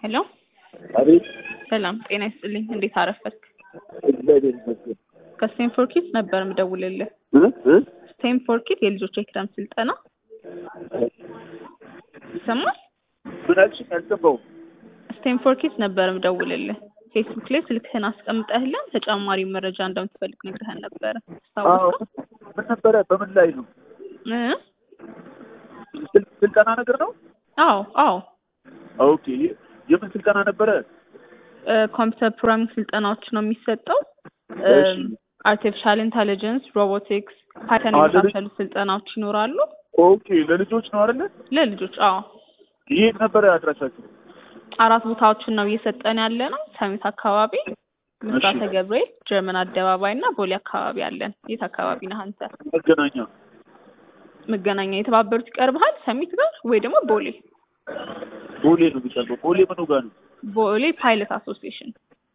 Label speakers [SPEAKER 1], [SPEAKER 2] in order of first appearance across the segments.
[SPEAKER 1] ሄሎ
[SPEAKER 2] አቤት
[SPEAKER 1] ሰላም ጤና ይስጥልኝ። እንዴት አረፈድክ?
[SPEAKER 2] እግዚአብሔር ይመስገን።
[SPEAKER 1] ከስቴንፎር ኪድስ ነበር ምደውልልህ።
[SPEAKER 2] እ እ
[SPEAKER 1] ስቴንፎር ኪድ የልጆች የክረምት ስልጠና ይሰማል?
[SPEAKER 2] ምን አልሽኝ? አልገባሁም።
[SPEAKER 1] ስቴንፎር ኪድስ ነበር ምደውልልህ። ፌስቡክ ላይ ስልክህን አስቀምጠህልን ተጨማሪ መረጃ እንደምትፈልግ ነግረህን ነበረ።
[SPEAKER 2] አዎ
[SPEAKER 1] ታስታውስከው?
[SPEAKER 2] ምን ነበረ? በምን ላይ ነው?
[SPEAKER 1] እ?
[SPEAKER 2] ስል- ስልጠና ነገር ነው?
[SPEAKER 1] አዎ አዎ
[SPEAKER 2] ኦኬ። የምን ስልጠና ነበረ?
[SPEAKER 1] ኮምፒውተር ፕሮግራሚንግ ስልጠናዎች ነው የሚሰጠው።
[SPEAKER 2] እሺ።
[SPEAKER 1] አርቲፊሻል ኢንተሊጀንስ፣ ሮቦቲክስ፣ ፓይተን
[SPEAKER 2] አዎ፣ ለልጅ-
[SPEAKER 1] የመሳሰሉ ስልጠናዎች ይኖራሉ
[SPEAKER 2] ኦኬ። ለልጆች ነው አይደለ?
[SPEAKER 1] ለልጆች። አዎ
[SPEAKER 2] የት ነበረ አድራሻችሁ?
[SPEAKER 1] አራት ቦታዎችን ነው እየሰጠን ያለ ነው። ሰሚት አካባቢ፣ ምስራተ ገብርኤል፣ ጀርመን አደባባይ እና ቦሌ አካባቢ አለን። የት አካባቢ ነህ አንተ?
[SPEAKER 2] መገናኛ።
[SPEAKER 1] መገናኛ የተባበሩት ይቀርብሃል ሰሚት ጋር ወይ ደግሞ ቦሌ?
[SPEAKER 2] ቦሌ ነው የሚቀርበው። ቦሌ ምኑ ጋር ነው?
[SPEAKER 1] ቦሌ ፓይለት አሶሲዬሽን።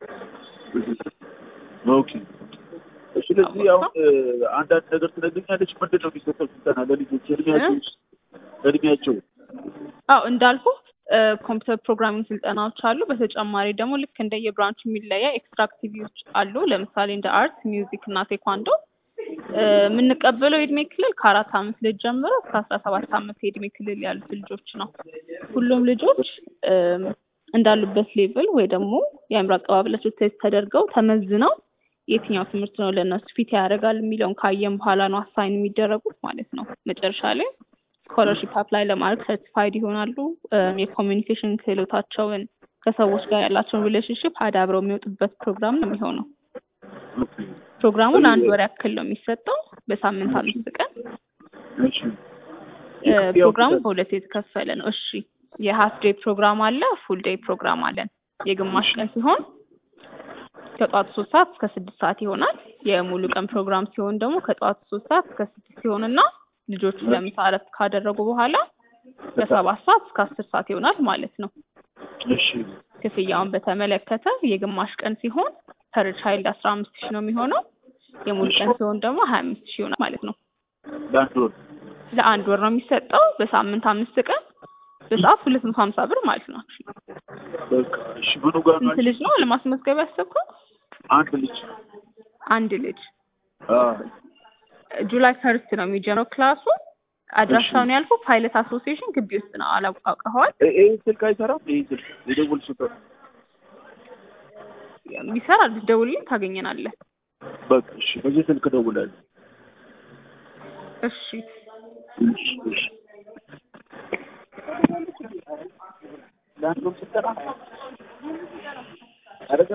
[SPEAKER 2] ኦኬ። ስለዚህ አሁን እ፣ አንዳንድ ነገር ትነግሪኛለች። ምንድን ነው የሚሰጠው ስልጠና ለልጆች እድሜያቸው እድሜያቸው?
[SPEAKER 1] አዎ እንዳልኩ ኮምፒውተር ፕሮግራሚንግ ስልጠናዎች አሉ። በተጨማሪ ደግሞ ልክ እንደ የብራንቹ የሚለያ ኤክስትራ አክቲቪቲዎች አሉ። ለምሳሌ እንደ አርት፣ ሚውዚክ እና ቴኳንዶ እ፣ የምንቀበለው የእድሜ ክልል ከአራት አመት ልጅ ጀምሮ እስከ አስራ ሰባት አመት የእድሜ ክልል ያሉት ልጆች ነው። ሁሉም ልጆች እም፣ እንዳሉበት ሌቭል ወይ ደግሞ የአእምሮ አቀባበላቸው ቴስት ተደርገው ተመዝነው የትኛው ትምህርት ነው ለእነሱ ፊት ያደርጋል የሚለውን ካየን በኋላ ነው አሳይን የሚደረጉት ማለት ነው። መጨረሻ ላይ ስኮለርሺፕ አፕላይ ለማድረግ ሰርቲፋይድ ይሆናሉ። እም፣ የኮሚኒኬሽን ክህሎታቸውን ከሰዎች ጋር ያላቸውን ሪሌሽንሽፕ አዳብረው የሚወጡበት ፕሮግራም ነው የሚሆነው።
[SPEAKER 2] ኦኬ።
[SPEAKER 1] ፕሮግራሙ ለአንድ ወር ያክል ነው የሚሰጠው በሳምንት አምስት ቀን።
[SPEAKER 2] እሺ።
[SPEAKER 1] እ፣ ፕሮግራሙ በሁለት የተከፈለ ነው። እሺ የሀፍ ዴይ ፕሮግራም አለ፣ ፉል ዴይ ፕሮግራም አለን። የግማሽ ቀን ሲሆን ከጠዋቱ ሶስት ሰዓት እስከ ስድስት ሰዓት ይሆናል። የሙሉ ቀን ፕሮግራም ሲሆን ደግሞ ከጠዋቱ ሶስት ሰዓት እስከ ስድስት ሲሆንና ልጆቹ ለምሳ እረፍት ካደረጉ በኋላ ከሰባት ሰዓት እስከ አስር ሰዓት ይሆናል ማለት ነው።
[SPEAKER 2] እሺ።
[SPEAKER 1] ክፍያውን በተመለከተ የግማሽ ቀን ሲሆን ፐር ቻይልድ አስራ አምስት ሺህ ነው የሚሆነው። የሙሉ ቀን ሲሆን ደግሞ ሀያ አምስት ሺህ ይሆናል ማለት ነው።
[SPEAKER 2] ለአንድ ወር
[SPEAKER 1] ለአንድ ወር ነው የሚሰጠው በሳምንት አምስት ቀን በሰዓት ሁለት መቶ ሀምሳ ብር ማለት ነው።
[SPEAKER 2] በቃ እሺ። ምኑ ጋር ነው?
[SPEAKER 1] ስንት ልጅ ነው ለማስመዝገብ ያሰብከው?
[SPEAKER 2] አንድ ልጅ።
[SPEAKER 1] አንድ ልጅ።
[SPEAKER 2] አዎ።
[SPEAKER 1] ጁላይ ፈርስት ነው የሚጀምረው ክላሱ። አድራሻውን ያልኩ ፓይለት አሶሲዬሽን ግቢ ውስጥ ነው። አላውቀዋል
[SPEAKER 2] እ- ይሄ ስልክ አይሰራም? ይሄ ስልክ የደወልሽበት?
[SPEAKER 1] ይሰራል። ብትደውልልኝ ታገኘናለህ።
[SPEAKER 2] በቃ እሺ። በዚህ ስልክ እደውላለሁ።
[SPEAKER 1] እሺ
[SPEAKER 2] እሺ፣ እሺ። ለአንድ ወር ስልጠና አይደለም?